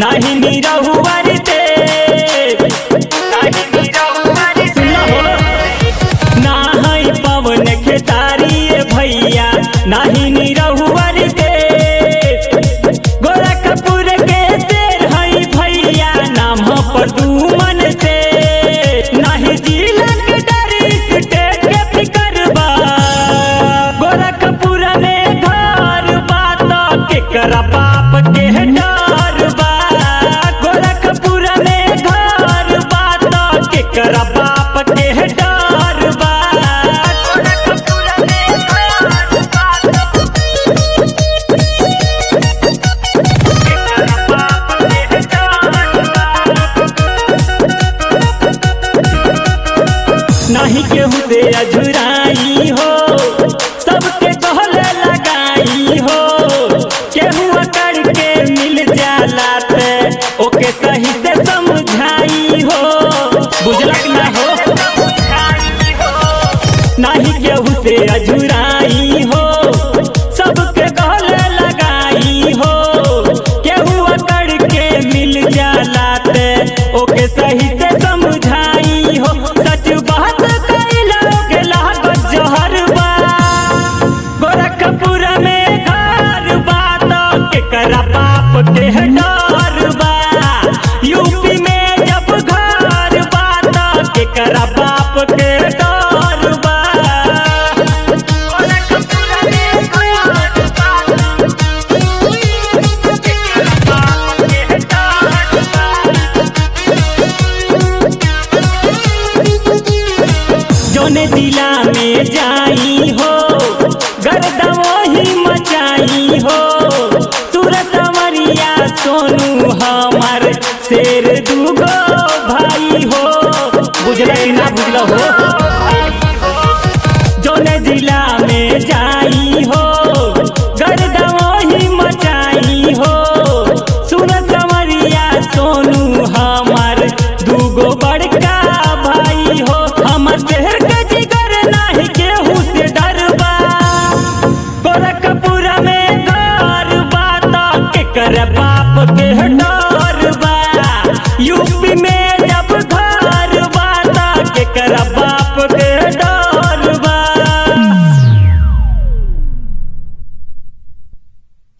नाही निरहुआर ते नाही निरहुआर सुना हो ना है पवन खेतारी भैया नाही निरहुआर ते गोरखपुर के शेर है भैया नाम पर दुमन से नाही जिला के डरी स्टेट के फिकर बा गोरखपुर में घर बात केकरा बाप के डर बा गोरखपुर में घर बात केकरा बाप के डर बा गोरखपुर में घर बात केकरा बाप के डर बा नाही केहू से अझुराई हो सबके कहले लगाई हो केहू अकड़ के मिल जाला ते ओके सही से समझाई हो बुझलक ना हो नाही केहू से अझुराई हो सबके कहले लगाई हो केहू अकड़ के मिल जाला ते ओके सही से समझाई हो सच बात कैला के लागत जहर बा गोरखपुर में घर बात केकरा बाप के डर बा यूपी में जब घर बात केकरा बाप के डर बा गोरखपुर में घर बात केकरा बाप के डर बा जौने जिला में जाई हो गर्दा वही मचाई हो सूरत मरिया सोनू हमार शेर दूगो भाई हो बुझल कि ना बुझल हो जौने जिला में जाई हो गर्दा वही मचाई हो सूरत मरिया सोनू हमार दूगो बड़का भाई हो हमर शहर के जिगर नाही केहू से डरबा गोरखपुर में घर बात केकर बाप के